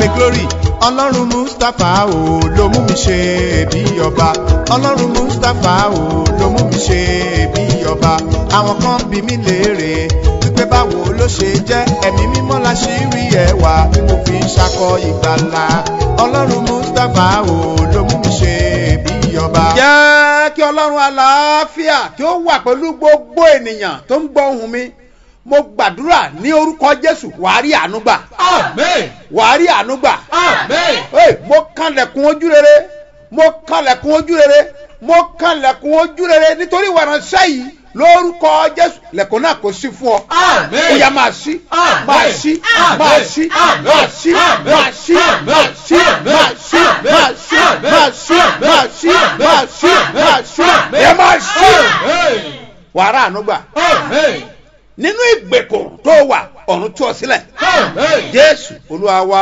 pé glory ọlọ́run mustapha o ló mú mi ṣe bí ọba ọlọ́run mustapha o ló mú mi ṣe bí ọba àwọn kan bí mi léèrè wípé báwo ló ṣe jẹ́ ẹ̀mí mímọ́ la ṣì rí ẹwà tí mo fi ń ṣakọ ìgbàlà ọlọ́run mustapha o ló mú mi ṣe bí ọba. jẹ́ kí ọlọ́run àlàáfíà kí ó wà pẹ̀lú gbogbo ènìyàn tó ń gbọ́ ohùn mi mo gbàdúrà ní orúkọ jésù wàá rí àánú gbà Amen. wàá rí àánú gbà Amen. Hey, mo kanlẹ̀kùn ojú rere mo kanlẹ̀kùn ojú rere mo kanlẹ̀kùn ojú rere nítorí ìwàránṣẹ́ yìí lórúkọ jésù lẹ̀kùn náà kò sí fún ọ. Amen. ó yá máa ṣí Amen. máa ṣí Amen. máa ṣí Amen. máa ṣí Amen. máa ṣí Amen. máa ṣí máa ṣí máa ṣí máa ṣí máa ṣí máa ṣí máa ṣí ẹ máa ṣí. Amen. wàrà àánú gbà Amen. nínú ìgbèkùn tó wà ọ̀run tú ọ sílẹ̀ Amen. jésù olúwa wa.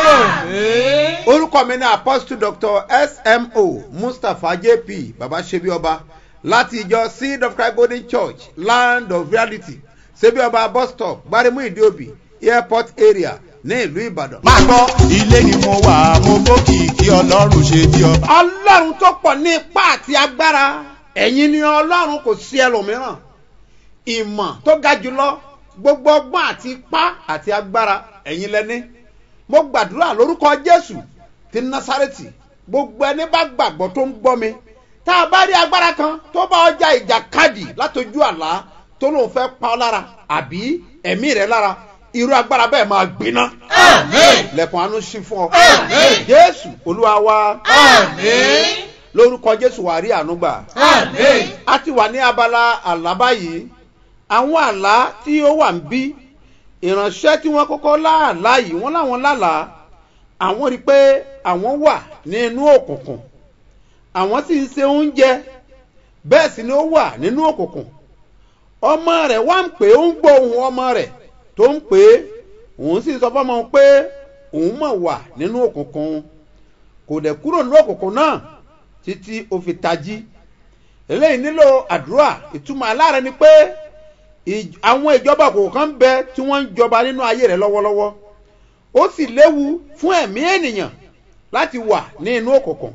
Amen. orúkọ mi ní apostle dr smo mustapha jp baba sebi ọba láti ìjọ seed of christ golden church land of reality sebi ọba bus stop gbarimu ìdíòbí airport area ní ìlú ìbàdàn. máa gbọ́ ilé ni mo wà mo bókìkí ọlọ́run ṣe bí ọba. ọlọ́run tó pọ̀ ní ipá àti agbára ẹ̀yin ni ọlọ́run kò sí ẹlòmíràn ìmọ̀ tó ga jùlọ gbogbo ọgbọ́n àti ipá àti agbára ẹ̀yin lẹ́ni mo gbàdúrà lórúkọ jésù ti násárẹ́tì gbogbo ẹni bá gbàgbọ́ tó ń gbọ́ mi tá a bá rí agbára kan tó bá ọjà ìjàkadì látọjú àlá tó lóun fẹ́ pa ọ́ lára àbí ẹ̀mí rẹ̀ lára irú agbára bẹ́ẹ̀ máa gbiná Amen. lẹ́kùn àánú sí fún ọ Amen. jésù olúwa wa Amen. lórúkọ jésù wà rí àánú gbà Amen. a ti wà ní abala àlá báyìí àwọn àlá tí ó wà ń bí ìránṣẹ́ tí wọ́n kọ́kọ́ láàlá yìí wọ́n láwọn lálàá àwọn rí i pé àwọn wà ní inú òkùnkùn àwọn sì ń se oúnjẹ bẹ́ẹ̀ sì ni ó wà nínú òkùnkùn ọmọ rẹ̀ wá ń pè é ó ń gbọ́ ohun ọmọ rẹ̀ tó ń pè é òun sì sọ fọ́mọ òun pé òun mọ̀ wà nínú òkùnkùn kò dẹ̀ kúrò nínú òkùnkùn náà títí ó fi tají eléyìí nílò àdúrà ìtumọ̀ aláàrẹ ni pé ìj- àwọn ìjọba òkùnkùn kan bẹ tí wọ́n ń jọba nínú ayé rẹ̀ lọ́wọ́lọ́wọ́ ó sì léwu fún ẹ̀mí ènìyàn láti wà ní inú òkùnkùn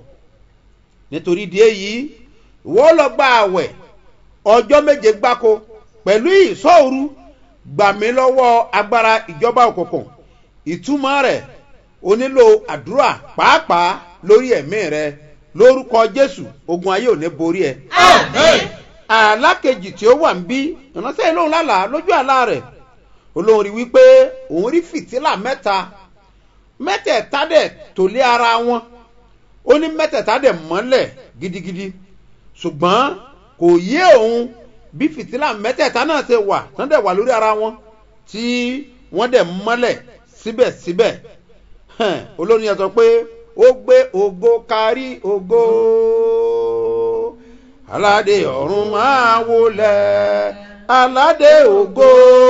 nítorí ìdí èyí ìwọ lọ gba àwẹ̀ ọjọ́ méje gbáko pẹ̀lú ìsọ̀rù gbà mí lọ́wọ́ agbára ìjọba òkùnkùn ìtumọ̀ rẹ̀ o nílò àdúrà pàápàá lórí ẹ̀mí rẹ lórúkọ jésù ogun ayé ò ní borí ẹ Amen. alákejì tí ó wà ń bí ìránṣẹ́ ìlóhùn lálàá lójú àlá rẹ̀ olóhùn rí wípé òun rí fìtílà mẹ́ta mẹ́tẹ̀ẹ̀ta dẹ̀ tó lé ara wọn ó ní mẹ́tẹ̀ẹ̀ta dẹ̀ mọ́lẹ̀ gidigidi ṣùgbọ́n kò yé òun bí fìtílà mẹ́tẹ̀ẹ̀ta náà ṣe wà tán dẹ̀ wà lórí ara wọn tí wọ́n dẹ̀ mọ́lẹ̀ síbẹ̀síbẹ̀ Hẹn, olórin yẹn sọ pé ó gbé ògo kárí ògo aládé ọ̀run máa wọlé aládé ògo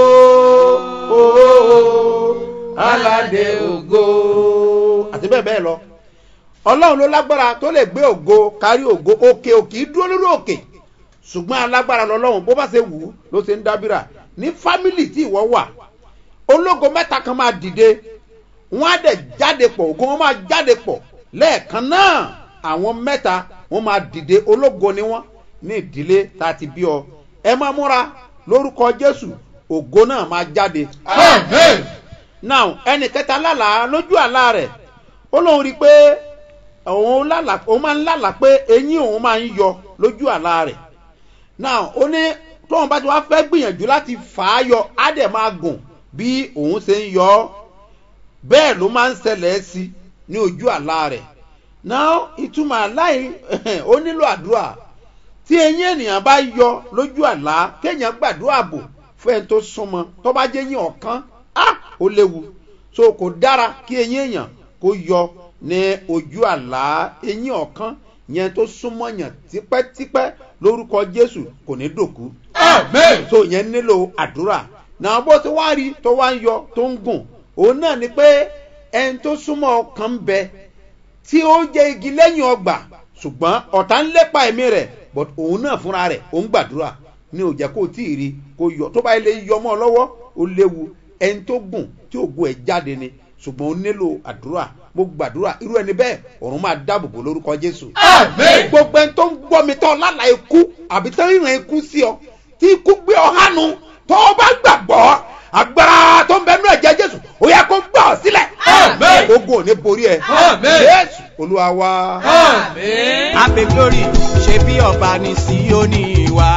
ooo aládé ògo àti bẹ́ẹ̀ bẹ́ẹ̀ lọ ọlọ́run ló lágbára tó lè gbé ògo kárí ògo òkè òkè dúró lórí òkè ṣùgbọ́n alágbára lọ́lọ́run bó bá ṣe wù ú ló ṣe ń dábìrà ní fámìlì tí ìwọ wà ológo mẹ́ta kan máa dìde wọ́n á dẹ̀ jáde pọ̀ ògo wọn máa jáde pọ̀ lẹ́ẹ̀kan náà àwọn mẹ́ta wọ́n máa dìde ológo ni wọ́n ní ìdílé tá a ti bí ọ ẹ máa múra lórúkọ jésù ògo náà máa jáde Amen. now ẹnì kẹta lálàá lójú àlá rẹ̀ ó lóun rí i pé òun lálàá òun máa ń lálàá pé eyín òun máa ń yọ lójú àlá rẹ̀ now ó ní tóun bá ti wá fẹ́ gbìyànjú láti fà á yọ á dẹ̀ máa gùn bí òun ṣe ń yọ ọ́ bẹ́ẹ̀ ló máa ń ṣẹlẹ̀ sí ní ojú àlá rẹ̀ now ìtumọ̀ àlá yìí ó nílò àdúrà tí eyín ènìyàn bá yọ lójú àlá kéèyàn gbàdúrà bò fún ẹni tó súnmọ́ tó bá jẹ́ eyín ọ̀kan á ó léwu so kò dára kí eyín èèyàn kó yọ ní ojú àlá eyín ọ̀kan yẹn tó súnmọ́ yàn tipẹ́tipẹ́ lórúkọ jésù kò ní dòkú Amen. so yẹn nílò àdúrà náà bó ti wá rí tó wá ń yọ tó ń gùn òun náà ni pé ẹni tó súnmọ́ ọkàn ń bẹ tí ó jẹ́ igi lẹ́yìn ọgbà ṣùgbọ́n ọ̀tá ń lépa ẹ̀mí rẹ̀ but òun náà fúnra rẹ̀ ó ń gbàdúrà ní òjẹ́ kó tí ì rí kó yọ tó bá lè yọ mọ́ ọ lọ́wọ́ ó léwu ẹni tó gùn tí ògùn ẹ̀ jáde ni ṣùgbọ́n ó nílò àdúrà mo gbàdúrà irú ẹni bẹ́ẹ̀ ọ̀run máa dáàbò bò lórúkọ jésù. Àmín. gbogbo ẹni tó ń gbọ́ mi tọ́ lálàá ikú àbí tó ń rìn ikú sí ọ tí ikú gbé ọ hánu tó o bá gbàgbọ́ agbára tó ń bẹ nínú ẹ̀jẹ̀ jésù ó yẹ kó gbà ọ sílẹ̀. Àmín. ogun ò ní borí ẹ. Àmín. jésù olúwa wa. Àmín. Happy glory ṣe bí ọba ní Síónì wa.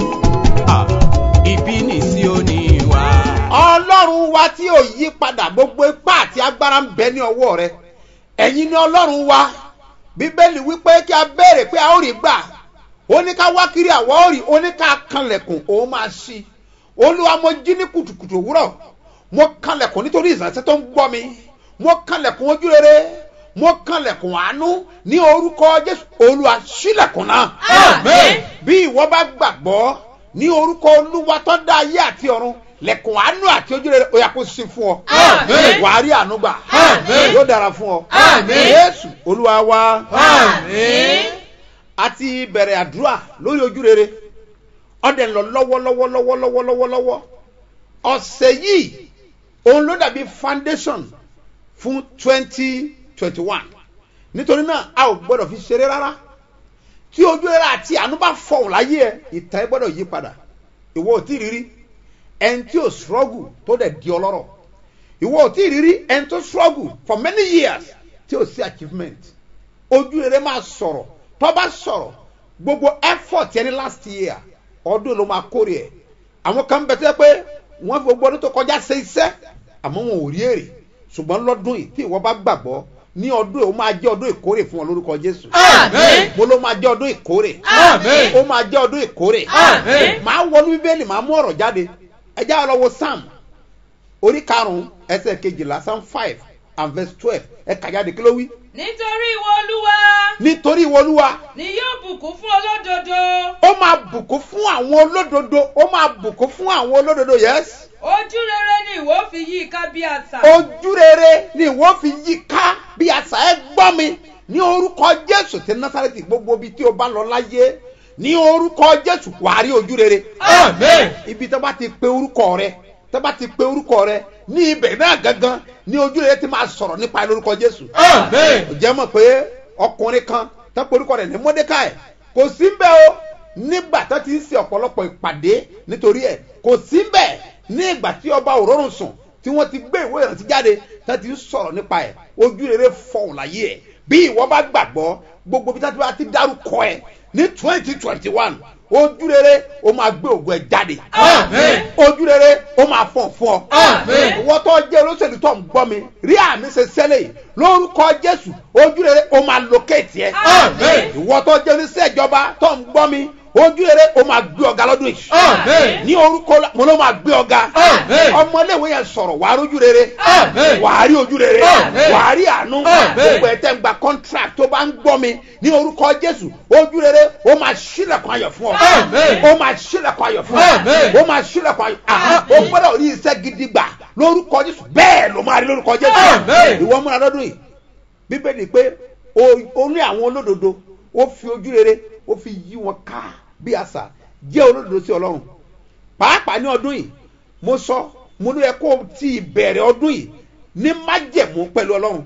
Ah, Ibi ní Síónì wa. ọlọ́run wa tí ò yí padà gbogbo ipá àti agbára ń bẹ ní ọwọ́ rẹ ẹ̀yin ni ọlọ́run wa bíbélì wípé kí a béèrè pé a ó rí gbà ó ní ká wá kiri àwọ̀ ó rí ó ní ká kanlẹ̀kùn òun máa ṣí olúwa mo jí ní kùtùkùtù òwúrọ̀ mo kanlẹ̀kùn nítorí ìsànsẹ́ tó ń gbọ́ mi mo kanlẹ̀kùn ojú rere mo kanlẹ̀kùn àánú ní orúkọ jésù olúwa ṣílẹ̀kùn náà Àmín. bí ìwọ bá gbàgbọ́ ní orúkọ olúwa tó dá ayé àti ọ̀run lẹ̀kùn àánú àti ojú rere ó yá kó sí fún ọ. Àmín. wàá rí àánú gbà. Àmín. yóò dára fún ọ. Àmín. jésù olúwa wa. Àmín. a ti bẹ̀rẹ̀ àdúrà lórí ojú rere ọdẹ ń lọ lọ́wọ́lọ́wọ́lọ́wọ́lọ́wọ́lọ́wọ́ ọ̀sẹ̀ yìí òun ló dàbí foundation fún twenty twenty one nítorí náà a ò gbọ́dọ̀ fi ṣeré rárá tí ojú rere àti àánú bá fọ̀hún láyé ẹ ìtàn ẹ gbọ́dọ̀ yí padà ìwọ ò tí ì rírí ẹni tí ò struggle tó dẹ̀ di ọlọ́rọ̀ ìwọ ò tí ì rírí ẹni tó struggle for many years tí ò sí achievement ojú rere máa sọ̀rọ̀ tó bá sọ̀rọ̀ gbogbo effort yẹn ní last year ọdún ló máa kórè ẹ̀ àwọn kan bẹ̀ tẹ́ pé wọ́n fi gbogbo ọdún tó kọjá ṣe iṣẹ́ àmọ́ wọn ò rí èrè ṣùgbọ́n lọ́dún yìí tí ìwọ bá gbàgbọ́ ní ọdún yìí ó máa jẹ́ ọdún ìkórè fún ọ lórúkọ jésù Àmín. mo ló máa jẹ́ ọdún ìkórè Àmín. ó máa jẹ́ ọdún ìkórè Àmín. máa wọnú bíbélì máa mú ọ̀rọ̀ jáde ẹ já lọ wo sam orí karùn-ún ẹsẹ̀ kejìlá sam five and verse twelve ẹ kà jáde kí ló wí nítorí ìwọ olúwa nítorí ìwọ olúwa ni yóò bùkún fún olódodo ó máa bùkún fún àwọn olódodo ó máa bùkún fún àwọn olódodo yes ojú rere ni ìwọ fi yí i ká bí àṣà ojú rere ni ìwọ fi yí ká bí àṣà ẹ gbọ́ mi ní orúkọ jésù ti násàrẹ́tì gbogbo ibi tí o bá lọ láyé ní orúkọ jésù wàá rí ojú rere Àmín. ibi tó bá ti pe orúkọ rẹ tó bá ti pe orúkọ rẹ ní ibẹ̀ náà gangan ní ojú rere ti máa sọ̀rọ̀ nípa ẹ lórúkọ jésù Àmín. ó jẹ́ mọ̀ pé ọkùnrin kan tó pe orúkọ rẹ̀ ní mọ́dékàì kò sí bẹ́ẹ̀ o nígbà tó ti ń ṣe ọ̀pọ̀lọpọ̀ ìpàdé nítorí ẹ̀ kò sí bẹ́ẹ̀ ní ìgbà tí ọba òrórùn sùn tí wọ́n ti gbé ìwé ìrántí jáde tó ti ń sọ̀rọ̀ nípa ẹ̀ ojú rere fọ̀hùn láyé ẹ̀ bí ìwọ bá gbàgbọ́ gbogbo bí tájú bá ti dárúkọ ẹ̀ ní twenty twenty one ojú rere ó máa gbé ògùn ẹ̀ jáde Àmín. ojú rere ó máa fọ̀n fún ọ Àmín. ìwọ tó jẹ́ olóṣèlú tó ń gbọ́ mi rí àmì ṣe sẹ́lẹ̀ yìí lórúkọ jésù ojú rere ó máa locate ẹ Àmín. ìwọ tó jẹ́ oníṣẹ́ ìjọba tó ń gbọ́ mi ojú rere ó máa gbé ọ̀gá lọ́dún yìí Àmín. ní orúkọ la- mo ló máa gbé ọ̀gá Àmín. ọmọléèwé yẹn sọ̀rọ̀ wàá rójú rere Àmín. wàá rí ojú rere Àmín. wàá rí àánú Àmín. gbogbo ẹ̀ tẹ́ ń gba contract tó bá ń gbọ́ mi ní orúkọ jésù ojú rere ó máa ṣílẹ̀kùn ayọ̀ fún ọ Àmín. ó máa ṣílẹ̀kùn ayọ̀ fún ọ Àmín. ó máa ṣílẹ̀kùn ayọ̀ àhán ó gbọ́dọ̀ rí iṣẹ́ gidi gbà lórúkọ jésù bẹ́ẹ̀ ló máa rí lórúkọ jésù Àmín. ìwọ múra lọ́dún yìí bíbélì pé o- ó ní àwọn olódodo ó fi ojú rere ó fi yí wọn ká bí àṣà jẹ́ olódodo sí ọlọ́run pàápàá ní ọdún yìí mo sọ mo ní ẹ kó o ti ìbẹ̀rẹ̀ ọdún yìí ní májẹ̀mú pẹ̀lú ọlọ́run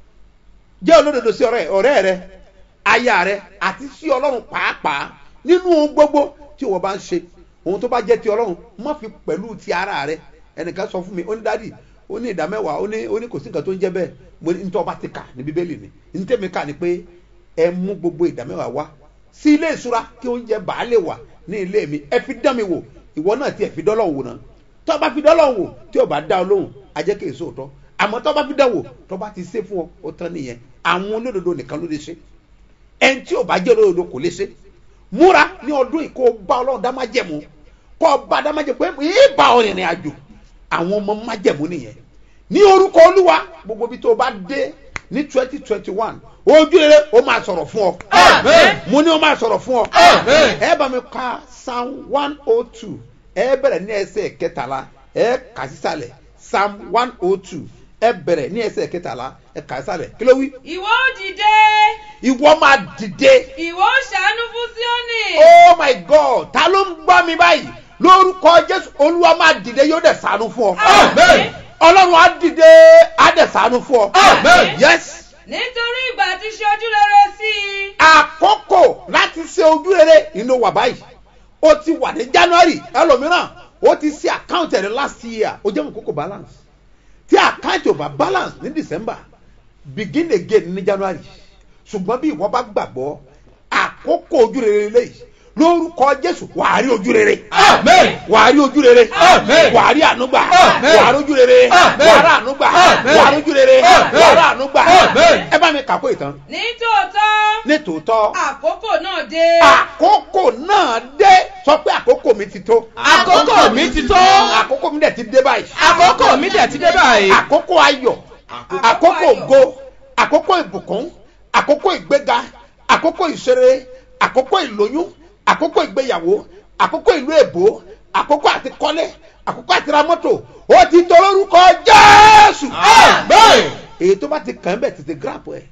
jẹ́ olódodo sí ọ̀rẹ́ ọ̀rẹ́ rẹ aya rẹ àti sí ọlọ́run pàápàá nínú ohun gbogbo tí wọ́n bá ń ṣe ohun tó bá jẹ́ ti ọlọ́run má fi pẹ̀lú ti ara rẹ ẹnìkan sọ fún mi ó ní dádì ó ní ìdá mẹ́wàá ó ní ó ní kò sí nǹkan tó ń jẹ́ bẹ́ẹ̀ mo ní nítorí ọba ti kà ní bíbélì ni ní tèmi kà ní pé ẹ mú gbogbo ìdá mẹ́wàá wá sí ilé ìṣúra kí oúnjẹ bàá lè wà ní ilé mi ẹ fi dán mi wò ìwọ náà ti ẹ fi dọ́lọ̀ wò náà tó o bá fi dọ́lọ̀ wò tí o bá dá ọ lóhùn a jẹ́ kí èso òótọ́ àmọ́ tó o bá fi dán wò tó o bá ti ṣe fún ọ ó tán nìyẹn àwọn olódodo nìkan ló lè ṣe ẹni tí o bá jẹ́ olódodo kò lè ṣe múra ní ọdún yìí kó o bá ọlọ́run dá májẹ̀mú kó o bá dá májẹ̀mú pé yìí bá ọ rìnrìn àjò àwọn ọmọ májẹ̀mú nìyẹn ní orúkọ olúwa gbogbo ibi tó o bá dé ní twenty twenty one ojú rere ó máa sọ̀rọ̀ fún ọ Àmín. mo ní ó máa sọ̀rọ̀ fún ọ Àmín. ẹ bá mi ka psalm one oh two ẹ bẹ̀rẹ̀ ní ẹsẹ̀ kẹtàlá ẹ kà sísàlẹ̀ psalm one oh two ẹ bẹ̀rẹ̀ ní ẹsẹ̀ kẹtàlá ẹ kà sísàlẹ̀ kí ló wí. ìwọ ó dìde ìwọ máa dìde ìwọ ó ṣàánú fún síónì oh my god ta ló ń gbọ́ mi báyìí lórúkọ jésù olúwa máa dìde yóò dẹ̀ sànú fún ọ. Àmín. ọlọ́run á dìde á dẹ̀ sànú fún ọ. Amen. yes nítorí ìgbà tí ṣe ojú rere sí i. àkókò láti ṣe ojú rere nínú wà báyìí ó ti wà ní january ẹlòmíràn ó ti ṣe àkáǹtì rẹ last year ó jẹ́ kókò balance tí àkáǹtì ò bá balance ní december begin again ní january ṣùgbọ́n bí ìwọ bá gbàgbọ́ àkókò ojú rere lẹ́yìn lórúkọ jésù wàá rí ojú rere Amen. wàá rí ojú rere Amen. wàá rí ànúgbà Amen. wàá rí ojú rere Amen. wàá rí ànúgbà Amen. wàá rí ojú rere Amen. wàá rí ànúgbà Amen. ẹ bá mi kàkó ìtàn ní tòótọ́ ní tòótọ́ àkókò náà dé. àkókò náà dé sọ pé àkókò mi ti tó. Àkókò mi ti tó. àkókò mi dẹ̀ ti dé báyìí. Àkókò mi dẹ̀ ti dé báyìí. àkókò ayọ̀ àkókò ògo àkókò ìbùkún àkókò ìgbéga àkókò ìṣeré àkókò ìlóyún àkókò ìgbéyàwó àkókò ìlú èbó àkókò àti kọ́lé àkókò àti ra mọ́tò ó ti tó lórúkọ jésù. Amen. èyí tó bá ti kàn án bẹ̀ tètè gíràpù ẹ̀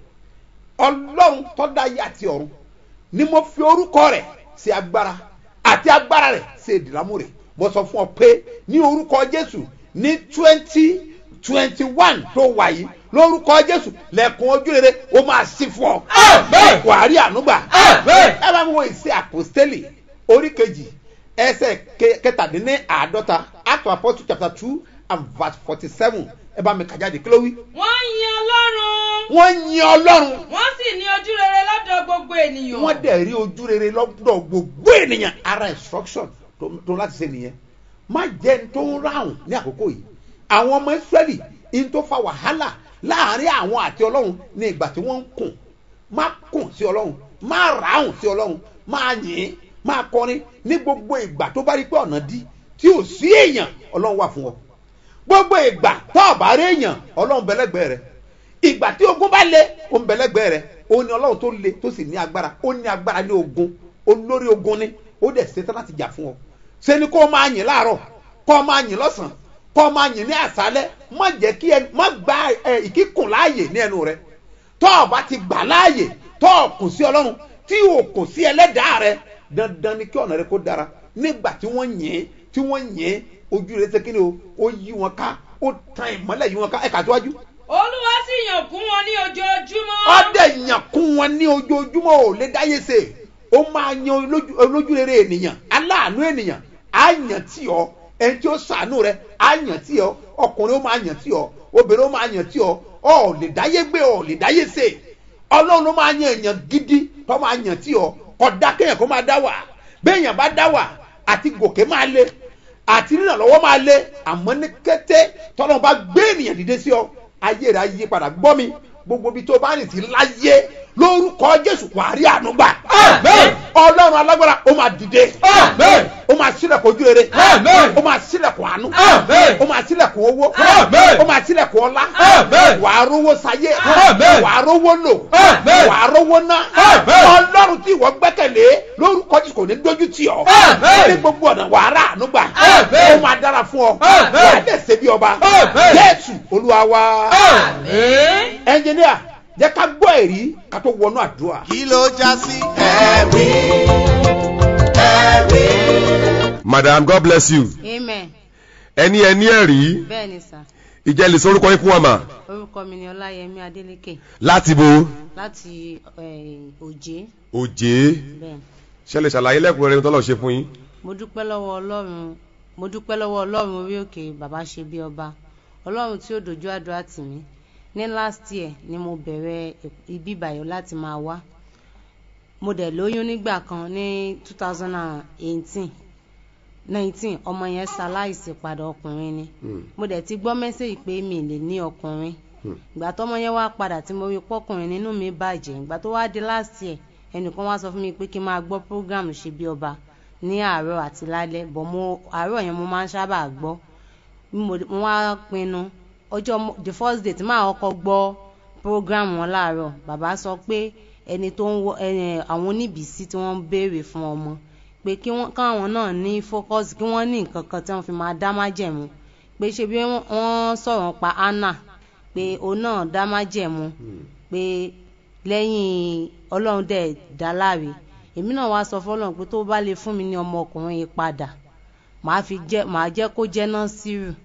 ọlọ́run tọ́da ayé àti ọ̀run ni mo fi orúkọ rẹ̀ sí agbára àti agbára rẹ̀ sí ìdìlámù rẹ̀ mo sọ fún ọ pé ní orúkọ jésù ní twenty twenty one tó wà yìí lórúkọ jésù lẹ́kùn ojú rere ó máa sí fún ọ Amen. wàá rí ànúgbà Amen. ẹ bá mi wo ìṣe àpòstélì orí kejì ẹsẹ̀ ke- kẹtàdínní àádọ́ta act of apostle chapter two and verse forty seven ẹ bá mi kà jáde kí ló wí wọ́n yin ọlọ́run. wọ́n yin ọlọ́run wọ́n sì ní ojú rere lọ́dọ̀ gbogbo ènìyàn. wọ́n dẹ̀ rí ojú rere lọ́dọ̀ gbogbo ènìyàn ara instruction tó tó láti ṣe nìyẹn má jẹ́ ní tó ń ráhùn ní àkókò yìí àwọn ọmọ israẹli in tó fa wàhálà láàrin àwọn àti ọlọ́run ní ìgbà tí wọ́n ń kùn má kùn sí ọlọ́run má ráhùn sí ọlọ́run má yìn má kọrin ní gbogbo ìgbà tó bá rí pé ọ̀nà dí tí ò sí èèyàn ọlọ́run wà fún ọ gbogbo ìgbà tó ọ̀bá rí èèyàn ọlọ́run bẹ́lẹ́gbẹ́ rẹ ìgbà tí ogun bá le ó ń bẹ̀lẹ́gbẹ́ rẹ̀ ó ní ọlọ́run tó le tó sì ní agbára ó ní agbára ní ogun olórí ogun ni ó dẹ̀ ṣetán láti jà fún ọ ṣe ni kó o máa yìn láàárọ̀ kó o máa yìn lọ́sàn-án kó o máa yìn ní àṣálẹ́ má jẹ́ kí ẹ má gba ẹ ìkíkùn láàyè ní ẹnu rẹ tó o bá ti gbà láàyè tó o kù sí ọlọ́run tí o kù sí ẹlẹ́dàá rẹ dandan ni kí ọ̀nà rẹ kó dára nígbà tí wọ́n yìn tí wọ́n yìn ojú rẹ ṣe kí ni o ó yí wọn ká ó tan ìmọ́lẹ̀ yí wọn ká ẹ̀ka síwájú olúwa sì yàn kún wọn ní ojoojúmọ́. ọdẹ yàn kún wọn ní ojoojúmọ́ ò lè dáyé se ó máa yan olójú- olójúrere ènìyàn aláàánú ènìyàn á yàn tí ọ ẹni tí ó sàánú rẹ á yàn tí ọ ọkùnrin ó máa yàn tí ọ obìnrin ó máa yàn tí ọ ọ ò lè dáyé gbé ọ ò lè dáyé se ọlọ́run ló máa yan èèyàn gidi tó máa yàn tí ọ kódà kéèyàn kó máa dá wà béèyàn bá dá wà àti gòkè máa le àti rìnrànlọ́wọ́ máa le àmọ́ ní kété tọ́lọ́ bá gbé ènìyàn dìde sí ọ ayé rẹ ayé padà gbọ́ mi gbogbo ibi tó bá rìn sí láyé lórúkọ jésù wàá rí àánú gbà. Amen. ọlọ́run alágbára ó máa dìde. Amen. ó máa sílẹ̀kùn ojú rere. Amen. ó máa sílẹ̀kùn àánú. Amen. ó máa sílẹ̀kùn owó. Amen. ó máa sílẹ̀kùn ọlá. Amen. wàá rówó sayé. Amen. wàá rówó lò. Amen. wàá rówó ná. Amen. ọlọ́run tí ìwọ gbẹ́kẹ̀lé lórúkọ jésù kò ní dójú tì ọ́. Amen. ní gbogbo ọ̀nà wàá rà àánú gbà. Amen. ó máa dára fún ọ. Amen. wàá dẹ̀ ṣe bí ọba. Amen. jésù olúwa wa. Amen. ẹnjìníà jẹ́ ká gbọ́ èrí ká tó wọnú àdúrà. kí ló já sí. ẹ̀rí ẹ̀rí. madam god bless you amen ẹni ẹni ẹ̀rí bẹ́ẹ̀ ni sà ìjẹ́ lè sorúkọ yín fún wa mà orúkọ mi ni ọláyẹmí adélèké láti bo láti eh, òjé òjé bẹ́ẹ̀ ṣẹlẹ̀ ṣàlàyé lẹ́kùnrin rẹ̀ tọ́lọ̀ ṣe fún yín mo dúpẹ́ lọ́wọ́ ọlọ́run mo dúpẹ́ lọ́wọ́ ọlọ́run orí òkè bàbá ṣe bí ọba ọlọ́run tí ó dojú àdúrà tì mí ní last year ni mo bẹ̀rẹ̀ ibi ìbàyọ̀ láti máa wá mo dẹ̀ lóyún nígbà kan ní two thousand and eighteen nineteen ọmọ yẹn ṣaláìsí padà ọkùnrin ni mo dẹ̀ ti gbọ́ mẹ́sẹ̀gì pé mi lè ní ọkùnrin ìgbà tọmọ yẹn wá padà tí mo rí pọkùnrin nínú mi bàjẹ́ ìgbà tó wá di last year ẹnìkan wá sọ fún mi pé kí n máa gbọ́ program ṣe bí ọba ní àárọ̀ àti lálẹ́ bọ̀ mo àárọ̀ yẹn mo máa ń sábà gbọ́ mo mo wá pinnu ọjọ́ mo- the first day tí màá kọ́kọ́ gbọ́ program wọn láàárọ̀ bàbá sọ pé ẹni tó ń wọ ẹni àwọn oníbìísí tí wọ́n ń béèrè fún ọmọ pé kí wọ́n káwọn náà ní focus kí wọ́n ní nǹkan kan tí wọ́n fi máa dá májẹ̀mú pé ṣe bí wọ́n- wọ́n sọ̀rọ̀ pa anna pé òun náà dá májẹ̀mú pé lẹ́yìn ọlọ́run dẹ̀ dá láre èmi náà wá sọ fọlọ́run pé tó bá lè fún mi ní ọmọkùnrin yìí padà màá fi jẹ́ màá jẹ́ kó jẹ́ nọ́sírù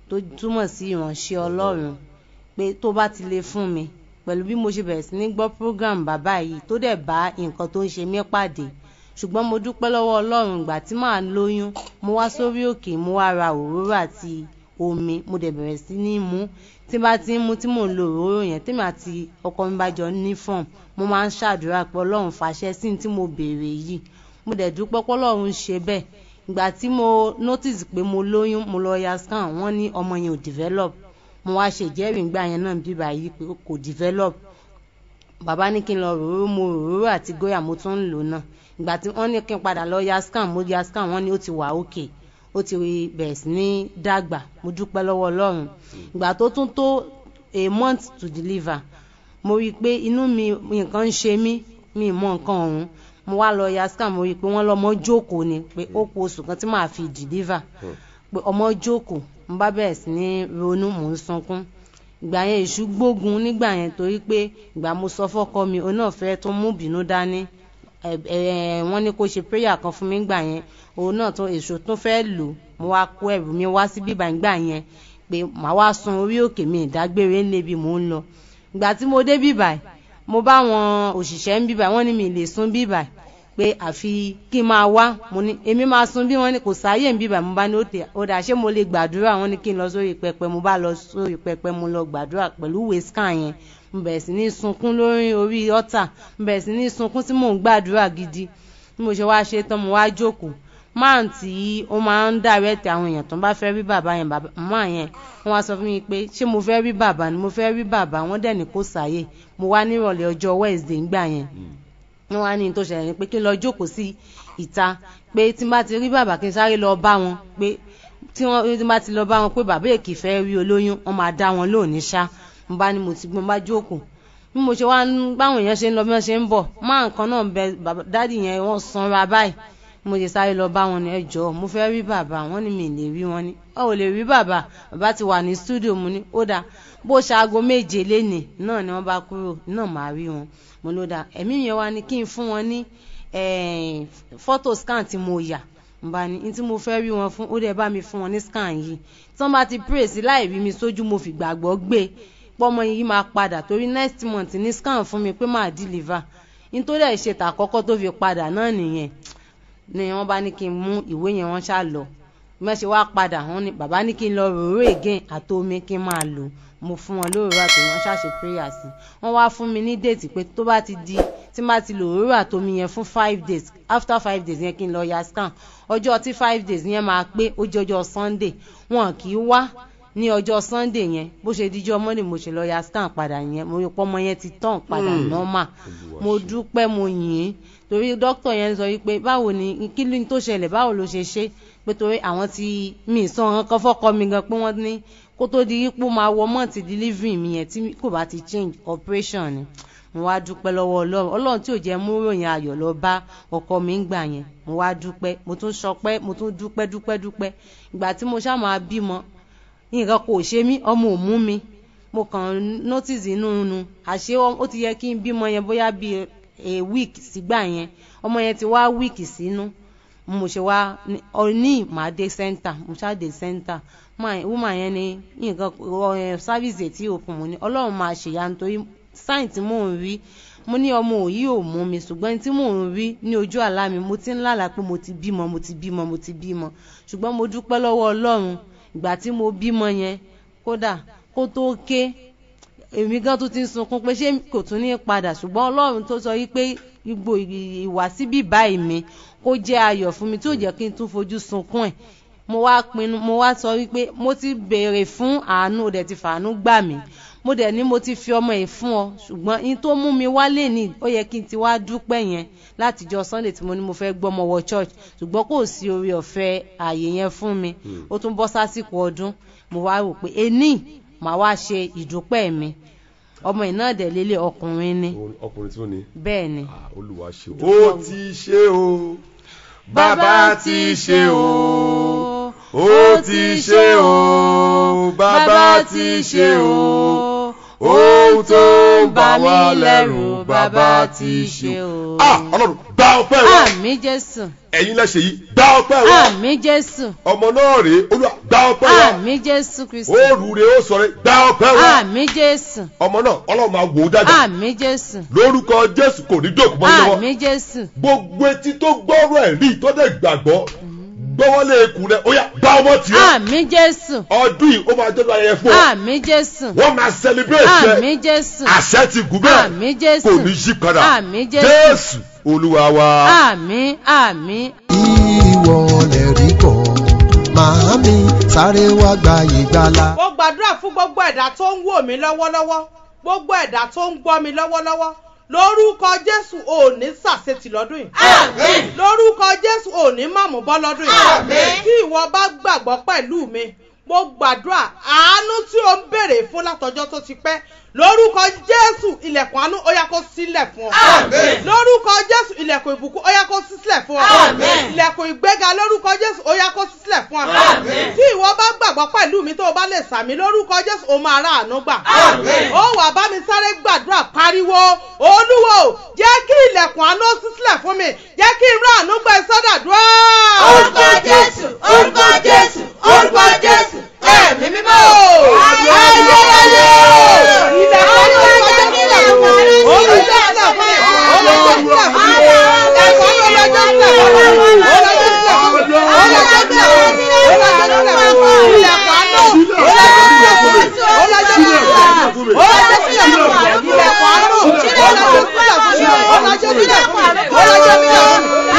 tó túmọ̀ sí ìránṣẹ́ ọlọ́run pé tó bá ti lè fún mi pẹ̀lú bí mo ṣe bẹ̀rẹ̀ sí ní gbọ́ program bàbá yìí tó dẹ̀ bá nǹkan tó ń ṣe mí pàdé ṣùgbọ́n mo dúpẹ́ lọ́wọ́ ọlọ́run ìgbà tí màá lóyún mo wá sórí òkè mo wá ra òróró àti omi mo dẹ̀ bẹ̀rẹ̀ sí ní mú tí bá ti ń mú tí mò ń lo òróró yẹn tèmi àti ọkọ mi bá jọ ní fọ́ọ̀m mo máa ń ṣàdúrà pé ọlọ́run fàṣẹ sí ní tí mo béèrè yìí mo dẹ̀ dúpẹ́ pé ọlọ́run ṣe bẹ́ẹ̀ ìgbà tí mo notice pé mo lóyún mo lọ ya scan wọ́n ní ọmọ yẹn ò develop mo wá ṣe ìjẹ́rìí ìgbà yẹn náà bíbá yìí pé kò develop bàbá ní kí n lọ ròró mo ròró àti góyà mo tún ń lò náà ìgbà tí wọ́n ní kí n padà lọ ya scan mo ya scan wọ́n ní ó ti wà òkè ó ti bẹ̀rẹ̀ sí ní dàgbà mo dúpẹ́ lọ́wọ́ ọlọ́run ìgbà tó tún tó a month to deliver mo rí i pé inú mi nǹkan ń ṣe mí mi mọ nǹkan ọ̀hún mo wá lọ ya scan mo rí i pé wọ́n lọ́mọ jókòó ni pé ó kù oṣù kan tí màá fi deliver pé ọmọ jókòó mo bá bẹ̀rẹ̀ sí ní ronú mò ń sunkún ìgbà yẹn èṣù gbógun nígbà yẹn torí pé ìgbà mo sọ fọ́kọ mi òun náà fẹ́ tó mú bínú dání wọ́n ní kó ṣe prayer kan fún mi gbà yẹn òun náà tó èṣù tó fẹ́ lò mo wá kó ẹrù mi wá sí bíbá ìgbà yẹn pé màá wá sun orí òkè mi ìdágbére ńlẹ̀ bí mò ń lọ ìgbà tí mo dé bíbá mo bá wọn òṣìṣẹ́ ń bíbá wọ́n ní mi lè sun bíbá pé àfi kí n máa wá mo ní èmi máa sun bí wọ́n ní kò sáyè ń bíbá mo bá ní ó dà ṣé mo lè gbàdúrà wọ́n ní kí n lọ sórí pẹpẹ mo bá lọ sórí pẹpẹ mo lọ gbàdúrà pẹ̀lú ìwé scan yẹn mo bẹ̀rẹ̀ sí ní sunkún lórí orí ọ̀tà mo bẹ̀rẹ̀ sí ní sunkún tí mò ń gbàdúrà gidi bí mo ṣe wá ṣe tán mo wá jókòó máà tí ó máa ń dàrẹ́tì àwọn èèyàn tó bá fẹ́ rí bàbá yẹn màmá yẹn wọ́n wá sọ fún mi pé ṣé mo fẹ́ rí bàbá ni mo fẹ́ rí bàbá wọ́n dẹ̀ ní kó sáyè mo wá nírọ̀lẹ́ ọjọ́ Wednesday ńgbà yẹn wọ́n wá ní tó ṣẹlẹ̀ ní pé kí n lọ jókòó sí ìta pé tí n bá ti rí bàbá kí n sáré lọ bá wọn pé tí wọ́n tí n bá ti lọ bá wọn pé bàbá èkì fẹ́ rí olóyún wọ́n máa dá wọn lónìí ṣá mo bá ní mo ti gbọ́n bá jókòó bí mo ṣe wá báwọn èèyàn ṣe ń lọ bí wọ́n ṣe ń bọ̀ máa nǹkan náà bẹ dádì yẹn wọ́n sanra báyìí mo ṣe sáré lọ bá wọn ní ẹjọ́ mo fẹ́ rí bàbá wọn ní mi lè rí wọn ní ọ ò lè rí bàbá bàbá ti wà ní stúdíò mo ní ó dáa bó ṣe aago méje lénìí náà ni wọ́n bá kúrò náà máa rí wọn mo ló dáa ẹ̀mí yẹn wá ní kí n fún wọn ní fọ́tò scan tí mo yà n bá ní tí mo fẹ́ rí wọn fún ó dẹ̀ bá mi fún wọn ní scan yìí tí wọ́n bá ti pray sí láì rí mi sójú mo fi gbàgbọ́ gbé pọ́mọ yìí máa padà torí next month ní scan fún mi pé máa deliver nítorí ẹ̀ ṣe tàkọ́kọ́ tó fi padà náà nìyẹn ni wọ́n bá ní kí n mú ìwé yẹn wọ́n ṣá lọ mẹ́ṣe wá padà wọ́n ní bàbá ní kí n lọ ròró again àtomi kí n máa lò mo fún wọn lóòrò àti wọ́n ṣàṣe prayer sí wọ́n wá fún mi ní déètì pé tó bá ti di tí má ti lò ròrò àtomi yẹn fún five days after five days yẹn kí n lọ ya scan ọjọ́ tí five days yẹn máa pé ó jẹ́ ọjọ́ sunday wọn kì í wá ní ọjọ́ sunday yẹn bó ṣe díjọ́ monday mo ṣe lọ ya scan padà yẹn mo rí pọ́mọ yẹn ti tàn padà normal mo dúpẹ́ mo yìn ín torí dókítà yẹn sọ wípé báwo ni kí ló ń tó ṣẹlẹ̀ báwo ló ṣe ṣe pé torí àwọn tí mi sọ ọ̀hún kan fọ́kọ mi gan pé wọ́n ní kó tó di ipò máa wọ mọ́ọ̀tì delivery mi yẹn tí kò bá ti change operation ni mo wá dúpẹ́ lọ́wọ́ ọlọ́run ọlọ́run tí ò jẹ́ mú ròyìn ayọ̀ lọ bá ọkọ mi ń gbà yẹn mo wá dúpẹ́ mo tún sọpẹ́ mo tún dúpẹ́ dúpẹ́ dúpẹ́ ìgbà tí mo ṣáà máa bímọ nǹkan kò ṣe mí ọmọ ò mú mi mo kàn notice inú nu àṣé ó ti yẹ kí n bímọ yẹn bóyá bíi a week sígbà yẹn ọmọ yẹn ti wá week sínú mo ṣe wá ní màá dé center mo ṣáà dé center woman yẹn ni nǹkan service tí òpin mo ní ọlọ́run máa ṣèyá nítorí sign tí mò ń rí mo ní ọmọ òyì ò mú mi ṣùgbọ́n tí mò ń rí ní ojú àlá mi mo ti ń lálàá pé mo ti bímọ mo ti bímọ mo ti bímọ ṣùgbọ́n mo dúpẹ́ lọ́wọ́ ọlọ́run ìgbà tí mo bímọ yẹn kódà kó tó ké èmi gan tún ti ń sunkún pé ṣé kò tún ní padà ṣùgbọ́n ọlọ́run tó sọ yìí pé gbogbo ìwà síbí báyìí mi kó jẹ́ ayọ̀ fún mi tí ò jẹ́ kí n tún fojú sunkún ẹ̀ mo wá pinnu mo wá sọ wípé mo ti béèrè fún àánú ó dẹ̀ ti fàánú gbà mí mo dẹ̀ ní mo ti fi ọmọ yìí fún ọ ṣùgbọ́n in tó mú mi wálé ní ó yẹ kí n ti wá dúpẹ́ yẹn látijọ́ sunday tí mo ní mo fẹ́ gbọ́mọ wọ church ṣùgbọ́n kò sí orí ọ̀fẹ́ ààyè yẹn fún mi ó tún bọ́ sásìkò ọdún mo wá rò pé ení màá wá ṣe ìdúpẹ́ mi ọmọ yìí náà dẹ̀ lélẹ̀ ọkùnrin ni ọkùnrin tí ó ní. bẹ́ẹ̀ ni olúwa ṣe o. ó ti ṣe o bàbá ti ṣe o ó ti ṣe o bàbá ti ṣe o ohun tó ń bà wá lẹ́rù bàbá ti ṣe o. ah ọlọ́run gba ọpẹ́ wa àmì jésù ẹ̀yin lẹ́sẹ̀ yìí gba ọpẹ́ wa àmì jésù ọmọ náà rèé olúwa gba ọpẹ́ wa àmì jésù kristi ó rúre ó sọ̀rọ̀ gba ọpẹ́ wa àmì jésù ọmọ náà ọlọ́run máa wò ó dájú àmì jésù lórúkọ jésù kò ní dòkú mọ́ lọ́wọ́ àmì jésù gbogbo etí tó gbọ́rọ̀ ẹ̀ rí tó dẹ̀ gbàgbọ́ gbọ́wọ́lé ekùn rẹ̀ ó yá gba ọmọ tì ó àmì jésù ọdún yìí ó máa jẹ́ ayẹyẹ fún ọ àmì jésù wọ́n máa celebrate àmì ẹ jésù àṣẹ ti gùn bẹ́ẹ̀ àmì jésù kò ní yí padà àmì jésù jésù olúwa wa. àmì àmì ìwọ lè rí kọ́ màámi sáré wá gba ìgbàlà. mo gbàdúrà fún gbogbo ẹ̀dá tó ń wò mí lọ́wọ́lọ́wọ́ gbogbo ẹ̀dá tó ń gbọ́ mi lọ́wọ́lọ́wọ́ lórúkọ jésù ò ní sàṣetì lọ́dún yìí. Àmín. lórúkọ jésù ò ní màmú bọ́ lọ́dún yìí. Àmín. tí ìwọ bá gbàgbọ́ pẹ̀lú mi mo gbàdúrà àánú tí o ń béèrè fún látọjọ́ tó ti pẹ́ lórúkọ jésù ilẹ̀kùn àánú ó yá kó sílẹ̀ fún ọ. Àmín. lórúkọ jésù ilẹ̀kùn ìbùkún ó yá kó sí sílẹ̀ fún ọ. Àmín. ilẹ̀kùn ìgbéga lórúkọ jésù ó yá kó sí sílẹ̀ fún ọ. Àmín. tí ìwọ bá gbàgbọ́ pẹ̀lú mi tó o bá lè sàmì lórúkọ jésù ó máa rà àánú gbà. Àmín. ó wà bá mi sáré gbàdúrà pariwo olúwo jẹ́ kí ilẹ̀kùn àánú sí sílẹ̀ fún mi jẹ́ kí n rà àánú gbà sọ́dàdúrà. Orúkọ Jésù, orúkọ Jésù, orúkọ Jésù, ẹ̀mí mímọ́. Ayé ayé ayé ilẹ̀kùn àánú ọlọ́jọ́ sílẹ̀ fún mi. Olùjọ́ sílẹ̀ fún mi. Olùjọ́ sílẹ̀ fún mi. Ẹ̀kọ́ ọlọ́jọ́ sílẹ̀ fún mi. Olùjọ́ sílẹ̀ fún mi. Olùjọ́ sílẹ̀ fún mi. Olùjọ́ sílẹ̀ fún mi. Ilẹ̀kùn àánú. Olùjọ́ sílẹ̀ fún mi. Olùjọ́ sílẹ̀ fún mi. Olùjọ́ sílẹ̀ fún mi. Ilẹ̀kùn àánú. Olùjọ́ sílẹ̀ fún mi. Olùjọ́ sílẹ̀ fún mi. Olùjọ́ sílẹ̀ fún mi. Ilẹ̀kùn àánú. Ilẹ̀kùn ìgbéga.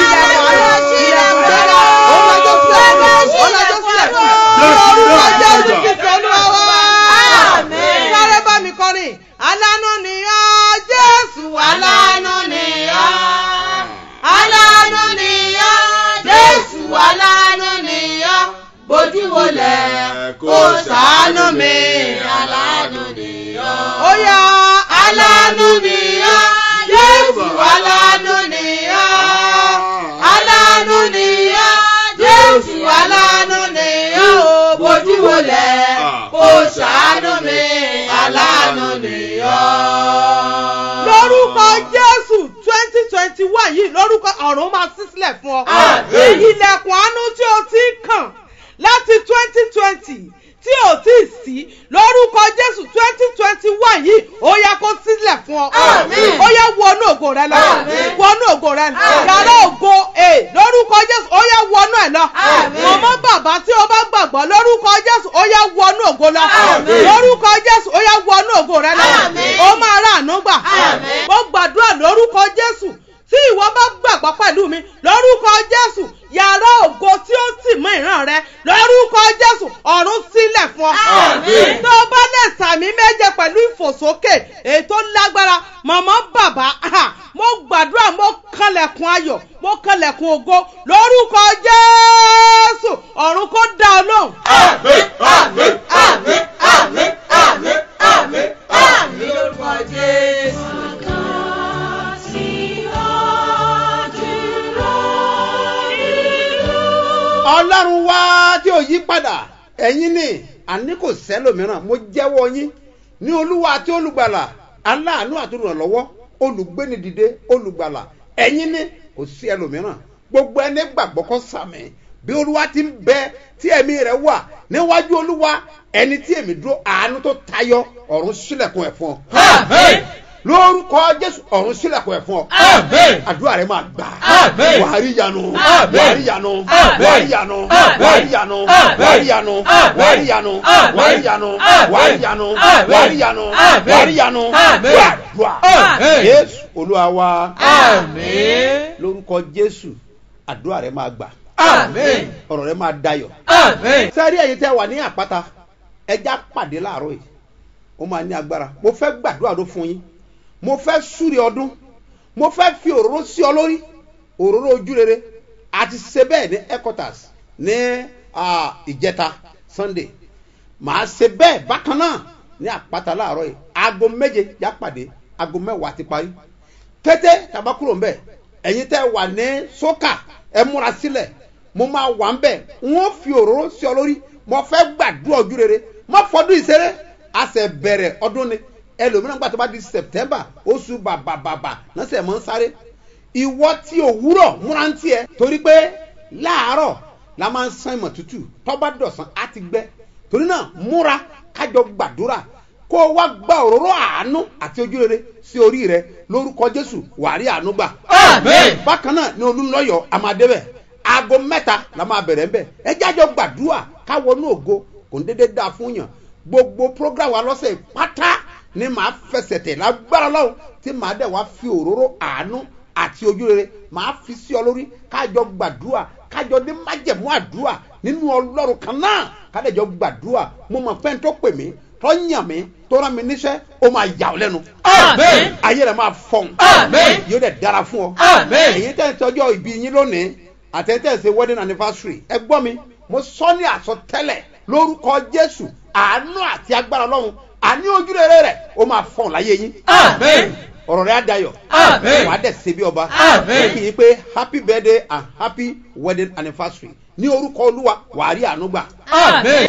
Olùjọ́ sílẹ̀ fún mi. Olùjọ́ sílẹ̀ fún mi. Lórúkọ Jésù Kristi Olúwa wa. Àmín. Sáré bá mi kọrin. Alánú ni ọ́ Jésù alánú ni ọ́. Alánú ni ọ́, Jésù alánú ni ọ́, bójú wọlẹ̀ kó ṣàánú mi, alánú ni ọ́. Ó yá Alánú ni ọ́, Jésù alánú ni ọ́. Alánú ni ọ́, Jésù alánú ni ọ́, bójú wọlẹ̀ kó ṣàánú mi, alánú ni ọ́. lórúkọ Jésù twenty twenty one yìí lórúkọ ọ̀run máa ṣí sílẹ̀ fún ọ. Àmín. Ilẹ̀kùn àánú tí o ti ń kàn láti twenty twenty tí o ti sí lórúkọ Jésù twenty twenty one yìí ó yá kó sílẹ̀ fún ọ. Àmín. ó yá wọnú ògo rẹ lọ. Àmín. wọnú ògo rẹ lọ. Àmín. yàrá ògo ẹ̀ lórúkọ Jésù ó yá wọnú ẹ̀ lọ. Àmín. mọ̀mọ́ bàbá tí o bá gbàgbọ́ lórúkọ Jésù ó yá wọnú ògo lọ. Àmín. lórúkọ Jésù ó yá wọnú ògo rẹ lọ. Àmín. ó máa rà àánú gbà. Àmín. mo gbàdúrà lórúkọ Jésù tí ìwọ bá gbàgbọ́ pẹ̀lú mi lórúkọ Jésù yàrá ògo tí ó tì mọ́ ìran rẹ lórúkọ Jésù ọ̀run sílẹ̀ fún ọ. Àmín. tó o bá lè sàmì méje pẹ̀lú ìfòsókè èyí tó lágbára mọ̀mọ́ bàbá aha, mo gbàdúrà mo kanlẹ̀kùn ayọ̀ mo kanlẹ̀kùn ògo lórúkọ Jésù ọ̀run kó dá ọ lóhùn. Àmín, àmín, àmín, àmín, àmín, àmín, àmín lórúkọ Jésù. ọlọ́run wá tí ò yí padà ẹ̀yin ni àní kò sẹ́lòmíràn mo jẹ́wọ́ yín ní olúwa àti olùgbàlà aláàánú àti olùrànlọ́wọ́ olùgbéni dìde olùgbàlà ẹ̀yin ni kò sí ẹlòmíràn gbogbo ẹni gbàgbọ́ kó sàmì bí olúwa ti ń bẹ tí ẹ̀mí rẹ̀ wà níwájú olúwa ẹni tí èmi dúró àánú tó tayọ ọ̀run sílẹ̀kùn ẹ̀ fún ọ Àmín. lórúkọ jésù ọ̀run sílẹ̀kùn ẹ̀ fún ọ Àmín. àdúrà rẹ máa gbà Àmín. wàá rí yanu Àmín. wàá rí yanu Àmín. wàá rí yanu Àmín. wàá rí yanu Àmín. wàá rí yanu Àmín. wàá rí yanu Àmín. wàá rí yanu Àmín. wàá rí yanu Àmín. wàá rí yanu Àmín. wàá rí yanu Àmín. gbàdúrà Àmín. jésù olúwa wa Àmín. lórúkọ jésù àdúrà rẹ máa gbà Àmín. ọ̀rọ̀ rẹ máa dayọ̀ Àmín. sẹ́rí ẹ̀yin tẹ́ wà ní àpáta ẹja pàdé láàárọ̀ yìí ó máa ní agbára mo fẹ́ gbàdúrà ló fún yín mo fẹ́ súre ọdún mo fẹ́ fi òróró sí ọ lórí òróró ojú rere àti ṣe bẹ́ẹ̀ ní headquarters ní ah, ìjẹta sunday màá ṣe bẹ́ẹ̀ bákan náà ní àpáta láàárọ̀ yìí aago méje já pàdé aago mẹ́wàá ti parí kété tàbá kúrò ń bẹ̀ ẹ̀yin tẹ́ wà ní sókà ẹ múra sílẹ̀ mo máa wà ń bẹ̀ wọ́n fi òróró sí ọ lórí mo fẹ́ gbàdúrà ojú rere má fọdún ìṣeré a ṣe bẹ̀rẹ̀ ọdún ni ẹlòmíràn gbà tó bá di september oṣù bàbàbàbà lọ́sẹ̀ mọ́ ń sáré ìwọ tí òwúrọ̀ múra ń tiẹ̀ torí pé láàárọ̀ la máa ń san ìmọ̀ tútù tọ́ba dọ̀sán á ti gbẹ torí náà múra kájọ gbàdúrà kó o wá gba òróró àánú àti ojúrere sí orí rẹ lórúkọ jésù wàrí àánú gbà. Àmín. bákan náà ní olúńlọ́yọ̀ amadébẹ̀ aago mẹ́ta la máa bẹ̀rẹ̀ ń bẹ̀ ẹ jájọ gbàdúrà káwọnú ògo kò ń dédé dáa fún yàn gbogbo program wa lọ́sẹ̀ pátá ni màá fẹsẹ̀ tẹ̀ lágbára lọ́wọ́ tí màá dẹ̀ wá fi òróró àánú àti ojúrere màá fi sí ọ lórí kájọ gbàdúrà kájọ ní májẹ̀mú àdúrà nínú ọlọ́run kan náà kádẹ́jọ gbàdúrà mo mọ̀ fẹ́ni tó pè mí tó yàn mí tó rán mi níṣẹ́ ó máa yà ọ́ lẹ́nu. Àmín. ayé rẹ̀ máa fọ̀n. Àmín. yóò dẹ̀ dára fún ọ. Àmín. èyí tẹ̀ ń tọ́jọ́ ìbí yín lónìí àtẹ̀tẹ̀ ṣe wedding anniversary ẹ gbọ́ mi mo sọ ní àsọtẹ́lẹ̀ lórúkọ jésù àánú àti agbára ọlọ́run àní ojúrere rẹ̀ ó máa fọ̀n láyé yín. Àmín. ọ̀rọ̀ rẹ̀ á dayọ̀. Àmín. wàá dẹ̀ ṣe bí ọba. Àmín. kì í pé happy birthday and happy wedding anniversary ní orúkọ olúwa wàá rí àánú gbà. Àmín.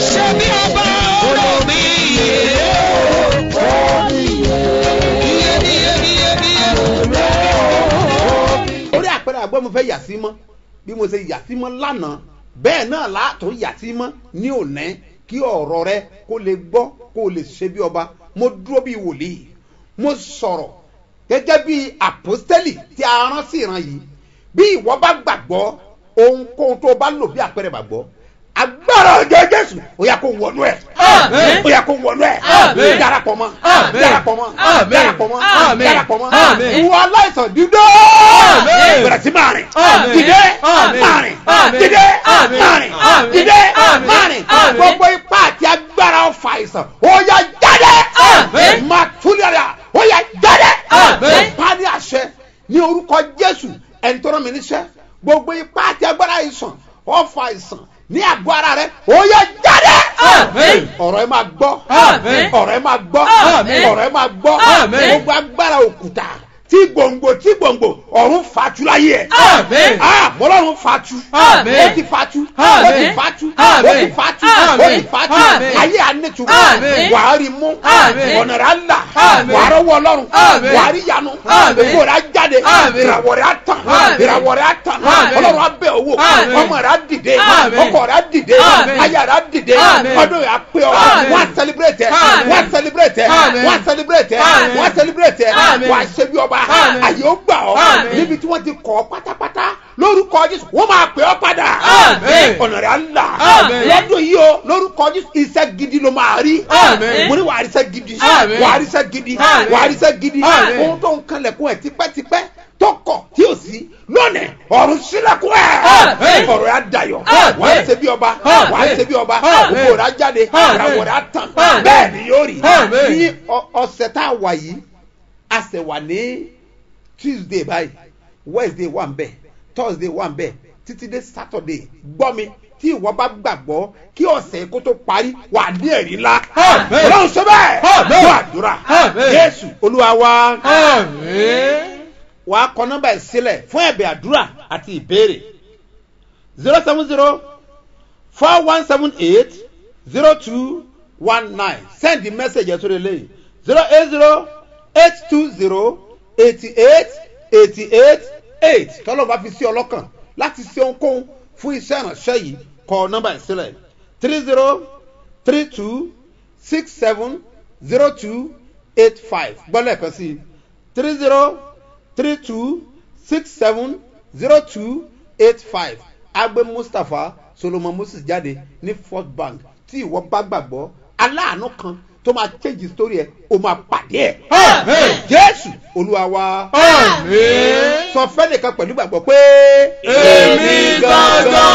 orí àpẹẹrẹ àgbẹ̀ mo fẹ́ yà sí mọ́ bí mo ṣe yà sí mọ́ lánàá bẹ́ẹ̀ náà látò yà sí mọ́ ní òní kí ọ̀rọ̀ rẹ kó lè gbọ́ kó lè ṣe bí ọba mo dúró bí wòlíì mo sọ̀rọ̀ gẹ́gẹ́ bí àpọ́stẹ́lì tí a rán sí ìran yìí bí ìwọ bá gbàgbọ́ ohunkóhun tó o bá lò bí àpẹẹrẹ gbàgbọ́ agbára ọjọ́ jésù ó yà kó wọnú ẹ̀ Àmín. ó yà kó wọnú ẹ̀ Àmín. darapọ̀ mọ́ Àmín. darapọ̀ mọ́ Àmín. darapọ̀ mọ́ Àmín. darapọ̀ mọ́ Àmín. ìwọ aláìsàn dídó Àmín. bẹ̀rẹ̀ sí máa rìn Àmín. dìde Àmín. máa rìn Àmín. dìde Àmín. máa rìn Àmín. dìde Àmín. máa rìn Àmín. gbogbo ipá àti agbára ọ̀fà àìsàn ó yà jáde Àmín. máa túlẹ̀ ó yà jáde Àmín. pa ní àṣẹ ní orúkọ jésù ẹni tó rán mi níṣẹ́ gbogbo ipá àti agbára àìsàn ọ̀fà àìsàn ní àgọ́ ara rẹ ó yà jáde Àmín. ọ̀rọ̀ ẹ máa gbọ́ Àmín. ọ̀rọ̀ ẹ máa gbọ́ Àmín. ọ̀rọ̀ ẹ máa gbọ́ Àmín. gbogbo agbára òkúta tí gbòǹgbò tí gbòǹgbò ọ̀run fatu láyé ẹ̀. Àmín. ah mọ́lọ́run fatu. Àmín. ó ti fatu. Àmín. ó ti fatu. ó Àmín. ti fatu. Àmín. ó ti fatu. Àmín. ayé anẹ́tùmọ̀. Àmín. wàá rí mú. Àmín. ọ̀nà rẹ̀ á là. Àmín. wàá rọ́wọ́ ọlọ́run. Àmín. wàá rí yanu. Àmín. ògbó rẹ̀ á jáde. Àmín. ìràwọ̀ rẹ̀ á tàn. Àmín. ìràwọ̀ rẹ̀ á tàn. Àmín. ọlọ́run á bẹ̀ owó. Àmín. ọmọ rẹ̀ á dìde. Àmín. ọkọ rẹ̀ á dìde. Àmín. aya rẹ̀ á dìde. Àmín. ọdún rẹ̀ á pé ọ. Àmín. wọ́n á celebrate ẹ̀. Àmín. wọ́n á celebrate ẹ̀. Àmín. wọ́n á celebrate ẹ̀. Àmín. wọ́n á celebrate ẹ̀. Àmín. wọ́n á ṣe bí ọba. Àmín. àyè ó gbà ọ́. Àmín. níbi tí wọ́n ti kọ́ ọ pátápátá lórúkọ jésù wọ́n máa pè ọ́ padà. Àmín. ọ̀nà rẹ̀ á là. Àmín. lọ́dún yìí o lórúkọ jésù iṣẹ́ gidi ló máa rí. Àmín. mo ní wàá rí iṣẹ́ gidi. Àmín. wàá rí iṣẹ́ gidi. Àmín. wàá rí iṣẹ́ gidi. Àmín. ohun tó ń kanlẹ̀kùn ẹ̀ tipẹ́tipẹ́ tọkọ̀ tí o sí lónìí ọ̀run sílẹ̀kùn ẹ̀. Àmín. ọ̀rọ̀ yà dayọ̀. Àmín. wàá ṣe bí ọba. Àmín. wàá ṣe bí ọba. Àmín. ògbó rẹ̀ á jáde. Àmín. ìràwọ̀ rẹ̀ á tàn. Àmín. bẹ́ẹ̀ ni yóò rí. Àmín. ní ọ- ọ̀sẹ̀ tá a wà yìí a ṣẹ̀ wà ní tuesday báyìí wednesday wà ń bẹ̀ thursday wà ń bẹ̀ títí dé saturday gbọ́ mi tí ìwọ bá gbàgbọ́ kí ọ̀sẹ̀ kó tó parí wà ní ẹ̀rí ńlá. Àmín. ọlọ́run ṣe bẹ́ẹ̀ Àmín. fún àdúrà Àmín. jésù olúwa wa Àmín. wàá kọ nọ́mbà ẹ̀ sílẹ̀ fún ẹ̀bẹ̀ àdúrà àti ìbéèrè zero seven zero four one seven eight zero two one nine send the message ẹ̀ sórí eléyìí zero eight zero eight two zero eighty eight eighty eight eight tọ́lọ́ bá fi sí ọlọ́kàn láti ṣe ohunkóhun fún iṣẹ́ ìránṣẹ́ yìí kọ nọ́mbà ẹ̀ sílẹ̀ three zero three two six seven zero two eight five gbọ́dọ̀ ẹ̀kan sí i three zero three two six seven zero two eight five agbe mustapha solomon moses jáde ní fort bank tí ìwọ bá gbàgbọ́ aláàánú kan tó máa change story ẹ o máa pàdé ẹ. Àmín. jésù olúwa wa Àmín. sọ fẹ́ nìkan pẹ̀lú gbàgbọ́ pé. Èmi gangan